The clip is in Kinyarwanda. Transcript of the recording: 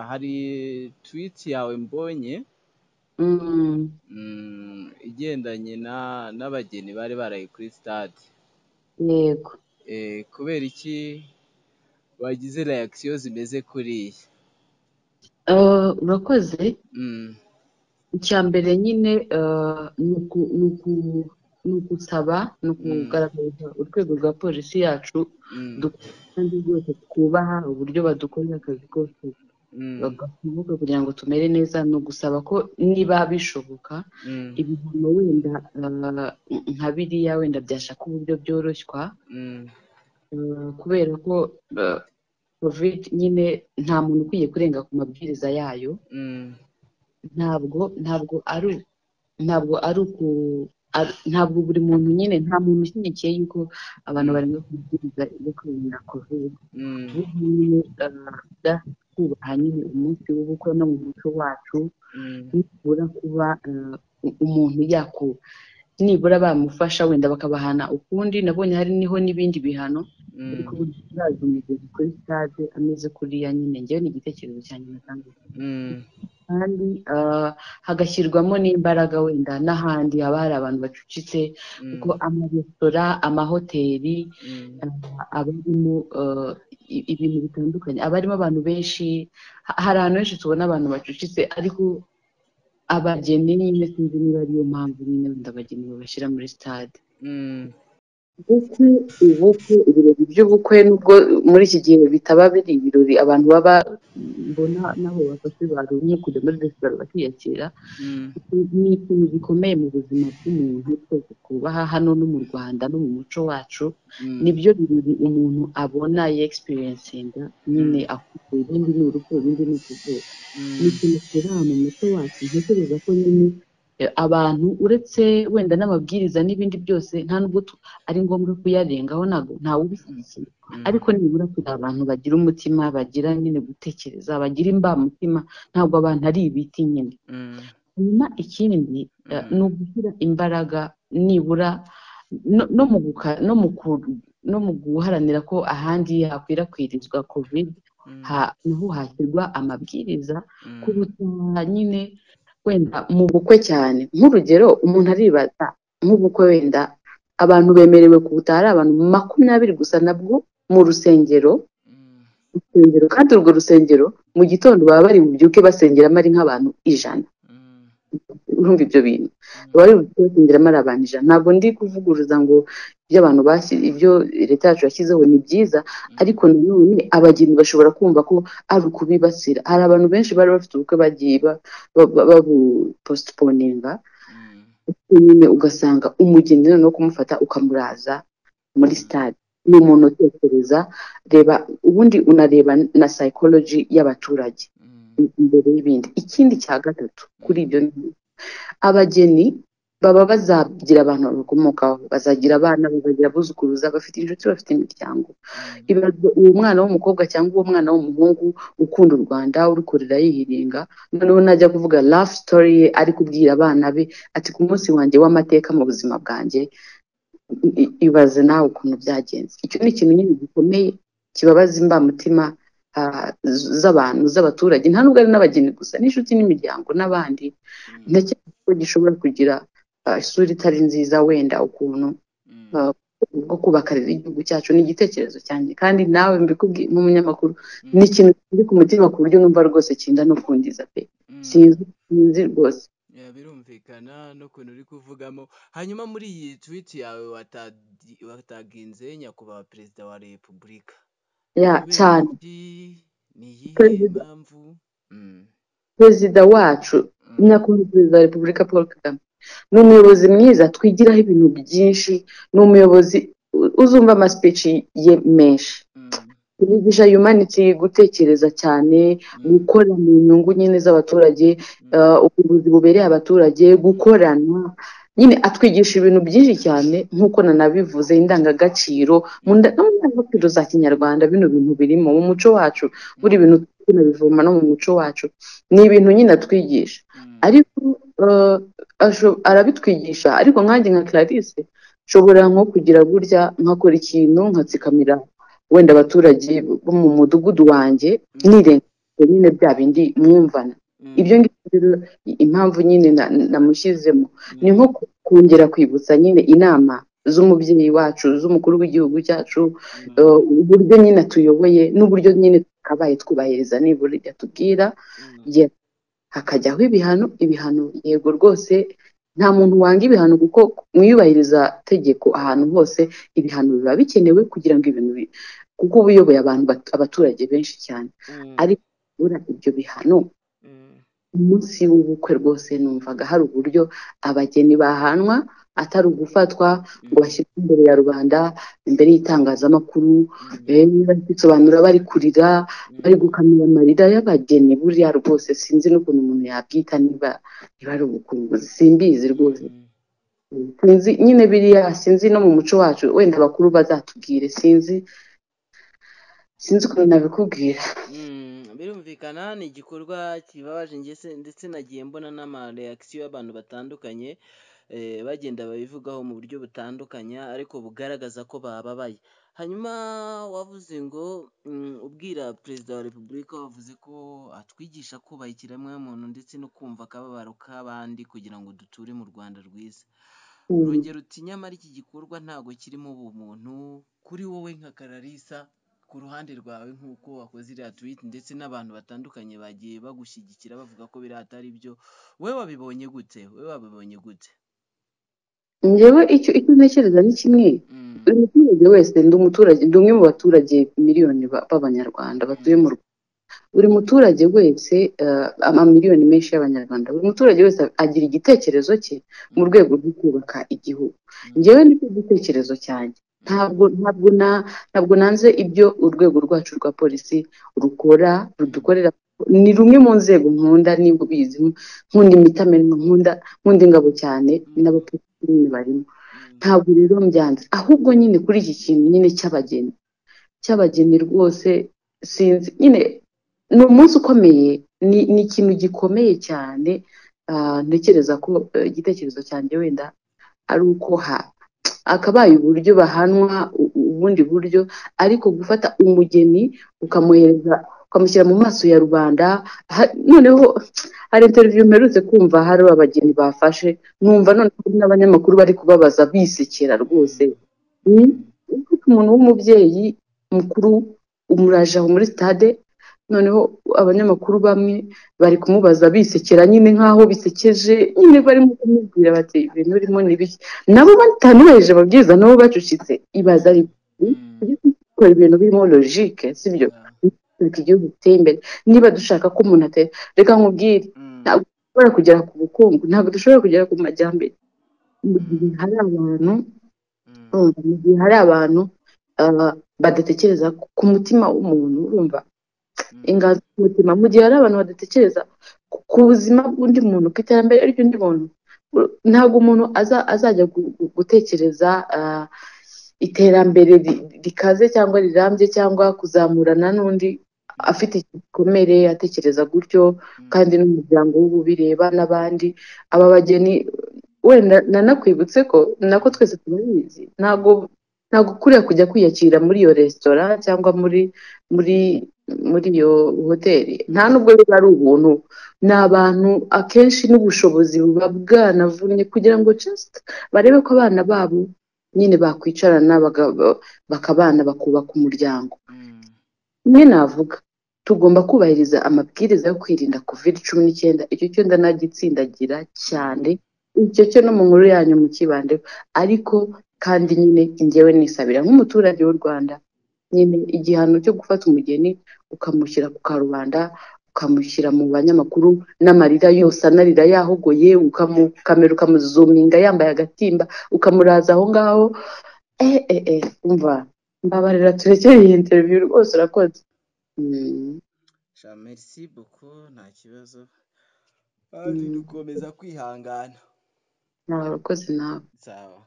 hari tweet yawe mbonye Mm. mm, igendanye na- n'abageni bari baraye kuri stade yego Eh, kubera iki wagize reaction zimeze kuriya Eh, urakoze Mm, icya mbere nyine eh, ni uku- ni uku- ni ugusaba ni ukugaragariza urwego rwa polisi yacu mm, dukunda kandi rwose twubaha uburyo badukorera akazi kose mm, bagafunguka kugira ngo tumere neza ni ugusaba ko niba bishoboka mm, ibihano wenda eh, nka biriya wenda byashaka uburyo byoroshywa mm, eh, kubera ko eh, covid nyine nta muntu ukwiye kurenga ku mabwiriza yayo mm, ntabwo ntabwo ari ntabwo ari uku ari- ntabwo buri muntu nyine nta muntu ushyigikiye yuko abantu barenga ku mabwiriza yo kwirinda covid mm, ubu nyine kubaha nyine umunsi w'ubukwe no mu muco wacu mm, nibura kuba eh, u- umuntu yaku nibura bamufasha wenda bakabahana ukundi nabonye hari niho n'ibindi bihano ariko mm, ubu ntirazi umugezi kuri stade ameze kuriya nyine ngewe ni igitekerezo cyanjye natanze mm, kandi ah, hagashyirwamo n'imbaraga wenda n'ahandi haba hari abantu bacucitse kuko amaresitora amahoteli mm, ah, abarimo ah, i- ibintu bitandukanye abarimo abantu benshi ha- hari ahantu henshi tubona abantu bacucitse ariko abageni nyine sinzi niba ariyo mpamvu nyine wenda abageni babashyira muri stade mm, ndetse ubukwe ibirori by'ubukwe nubwo muri iki gihe bitaba biri ibirori abantu baba mbona n'aho bafashe barumye kujya muri resitora bakiyakira mm. ni ikintu gikomeye mu buzima bw'umuntu twese twubaha hano no mu rwanda no mu muco wacu Mm, nibyo birori umuntu abona yegisiperensinga nyine akuze ibindi ni urupfu ibindi ni ukuvuka ni mm, ikintu kiri ahantu mu muco wacu ntekereza ko nyine eh, abantu uretse wenda n'amabwiriza n'ibindi byose nta nubwo tu- ari ngombwa kuyarengaho ntabwo ntawe ubishyigikiye mm, ariko nibura kugira abantu bagira umutima bagira nyine gutekereza bagira imbamutima ntabwo abantu ari ibiti nyine mm, hanyuma ikindi eh, mm, ni ugushyira imbaraga nibura no- no mu guka- no mu ku- no mu guharanira ko ahandi hakwirakwirizwa covid mm, ha- naho hashyirwa amabwiriza mm, kuruta nyine wenda mu bukwe cyane nk'urugero umuntu aribaza nk'ubukwe wenda abantu bemerewe kubutaha ari abantu makumyabiri gusa nabwo mu rusengero mm. rusengero kandi urwo rusengero mu gitondo baba bari bubyuke basengeramo ari nk'abantu ijana Mm, urumva ibyo bintu mm, bari gusengeramo ari abantu ijana ntabwo ndi kuvuguruza ngo ibyo abantu bashyi ibyo leta yacu yashyizeho ni byiza mm, ariko nanone abageni bashobora kumva ko ari ukubibasira hari abantu benshi bari bafite ubukwe bagiye ba- ba- ba- babupostponinga mm, nyine ugasanga umugeni noneho kumufata ukamuraza muri mm, stade ni umuntu utekereza reba ubundi unareba na psychology y'abaturage mm, imbere y'ibindi ikindi cya gatatu kuri mm, ibyo ni abageni baba bazagira abantu babakomokaho bazagira abana bazagira abuzukuruza bafite inshuti bafite imiryango mm, ibazwa uwo mwana w'umukobwa cyangwa uwo mwana w'umuhungu ukunda u rwanda urukorera yihiringa noneho najya kuvuga love story ye ari kubwira abana be ati ku munsi wanjye w'amateka mu buzima bwanjye i- i- ibaze nawe ukuntu byagenze icyo ni ikintu nyine gikomeye kibabaza imbamutima ah, z- z'abantu z'abaturage nta nubwo ari n'abageni gusa n'inshuti n'imiryango n'abandi mm, ndacyari ko gishobora kugira ah, isura itari nziza wenda ukuntu mm, ah, bwo kubaka rero igihugu cyacu ni igitekerezo cyanjye kandi nawe mbikubwiye nk'umunyamakuru ni mm, ikintu kiri ku mutima ku buryo numva rwose kinda no kundiza pe mm. sinzi sinzi rwose Ya, birumvikana n'ukuntu uri kuvugamo hanyuma muri iyi tweet yawe watadi- wataginze nyakubahwa perezida wa repubulika ya kubera cyane iki ni iyihe perezida mpamvu Mm, perezida wacu mm, nyakubahwa perezida wa repubulika paul kagame ni umuyobozi mwiza twigiraho ibintu byinshi ni umuyobozi u- uzumva amaspeech ye menshi mm, yigisha humanity gutekereza cyane mm, gukora mu nyungu nyine z'abaturage mm, eh, ubuvuzi bubereye abaturage gukorana nyine atwigisha ibintu byinshi cyane nk'uko nanabivuze indangagaciro mu nda- no mu ndangagaciro za kinyarwanda bino bintu birimo mu muco wacu buri mm, bintu tunabivoma no mu muco wacu ni ibintu nyine atwigisha mm, ariko eh, asho- arabitwigisha ariko nkanjye nka Clarisse nshobora nko kugira burya nkakora ikintu nkatsikamira wenda abaturage bo mu mudugudu wanjye mm, nirenga nyine bya bindi mwumvana Mm. ibyo ngibyo rero impamvu nyine na- namushyizemo Mm. ni nko ku- kongera kwibutsa nyine inama z'umubyeyi wacu z'umukuru w'igihugu cyacu Mm. eh, uburyo nyine atuyoboye n'uburyo nyine twakabaye twubahiriza nibura ibyo atubwira Mm. ye hakajyaho ibihano ibihano yego rwose nta muntu wanga ibihano kuko mu iyubahiriza tegeko ahantu hose ibihano biba bikenewe kugira ngo ibintu bi- kuko uba uyoboye abantu bat- abaturage benshi cyane Mm. ariko nibura ibyo bihano Mm. umunsi w'ubukwe rwose numvaga hari uburyo abageni bahanwa atari ugufatwa ngo Mm. bashyirwe imbere ya rubanda imbere y'itangazamakuru Mm. eh, bari kwisobanura bari kurira bari Mm. gukamira amarira y'abageni buriya rwose sinzi n'ukuntu umuntu yabyita niba niba ari ubukunguzi simbizi rwose Mm. sinzi nyine biriya sinzi no mu muco wacu wenda abakuru bazatubwire sinzi sinzi ukuntu nabikubwira Mm, birumvikana ni igikorwa kibabaje njye se- ndetse nagiye mbona n'amareakisiyo y'abantu batandukanye eh, bagenda babivugaho mu buryo butandukanye ariko bugaragaza ko bababaye hanyuma wavuze ngo mm, ubwira perezida wa repubulika wavuze ko atwigisha kubaha ikiremwamuntu ndetse no kumva akababaro k'abandi kugira ngo duture mu rwanda rwiza Mm. urongera uti nyamara iki gikorwa ntabwo kirimo ubumuntu kuri wowe nka kararisa ku ruhande rwawe nk'uko wakoze iriya twiti ndetse n'abantu batandukanye bagiye bagushyigikira bavuga ko biriya atari byo we wabibonye gute we wabibonye gute njyewe icyo icyo ntekereza ni kimwe Mm, buri muturage wese ndi umuturage ndi umwe mu baturage miliyoni ba- b'abanyarwanda batuye mu mm, Rwanda buri muturage wese eh, amamiliyoni menshi y'abanyarwanda buri muturage wese agira igitekerezo cye mu mm, rwego rwo kubaka igihugu mm, njyewe nicyo gitekerezo cyanjye mm, ntabwo ntabwo na ntabwo nanze ibyo urwego rwacu rwa polisi rukora mm, rudukorera ni rumwe mu nzego nkunda niba ubizi nkunda imitamenwa nkunda nkunda ingabo cyane mm, n'abapolisi nyine barimo mm, ntabwo rero mbyanze ahubwo nyine kuri iki kintu nyine cy'abageni cy'abageni rwose sinzi nyine ni umunsi ukomeye ni ni ikintu gikomeye cyane ah, ntekereza ko eh, igitekerezo cyanjye wenda ari uko ha akabaye uburyo bahanwa u- u- ubundi buryo ariko gufata umugeni mm, ukamuhereza ukamushyira mu maso ya rubanda ha- noneho hari interiviyu mperutse kumva hari abageni bafashe numva noneho n'abanyamakuru bari kubabaza bisekera rwose mm, ni mm, ufite umuntu w'umubyeyi mukuru umuraje aho muri sitade noneho abanyamakuru bamwe bari kumubaza bisekera nyine nk'aho bisekeje nyine mm, barimo kumubwira bati ibintu urimo ni bike nabo batanuhereje amabwiriza nabo bacucitse ibaza ari mm, gukora ibintu birimo logike sibyo yeah, reka igihugu giteye imbere niba dushaka ko umuntu atera reka nkubwire mm, ntabwo dushobora kugera ku bukungu ntabwo dushobora kugera ku majyambere mm, mu gihe hari abantu mm, urumva mu gihe hari abantu ah, badatekereza ku ku mutima w'umuntu urumva mm, inganzo z'umutima mu gihe hari abantu badatekereza ku ku buzima bw'undi muntu ku iterambere ry'undi muntu u- ntabwo umuntu aza, azajya gu- gu- gutekereza ah, iterambere ri- rikaze cyangwa rirambye cyangwa kuzamurana n'undi mm, afite igikomere atekereza gutyo mm, kandi n'umuryango w'ububireba n'abandi aba bageni wenda nanakwibutse ko nako twese turabizi ntabwo ntabwo kuriya kujya kwiyakira muri iyo resitora cyangwa muri muri muri iyo hoteli nta nubwo biba ari ubuntu ni abantu akenshi n'ubushobozi buba bwanavunnye kugira ngo just barebe ko abana babo nyine bakwicarana baga- bakabana bakubaka umuryango mm, imwe navuga tugomba kubahiriza amabwiriza yo kwirinda kovide cumi n'icyenda icyo cyo ndanagitsindagira cyane mm, icyo cyo no mu nkuru yanyu mukibandeho ariko kandi nyine njyewe nisabira nk'umuturage w'u rwanda nyine igihano cyo gufata umugeni ukamushyira ku karubanda ukamushyira mu banyamakuru n'amarira yose anarira yahogoye ukamukamera ukamuzuminga yambaye agatimba ukamuraza aho ngaho eh eh eh umva mbabarira turekere iyi interiviyu rwose urakoze Mm. sha merci beaucoup nta kibazo kandi Mm. dukomeza kwihangana Ni abakozi nawe sawa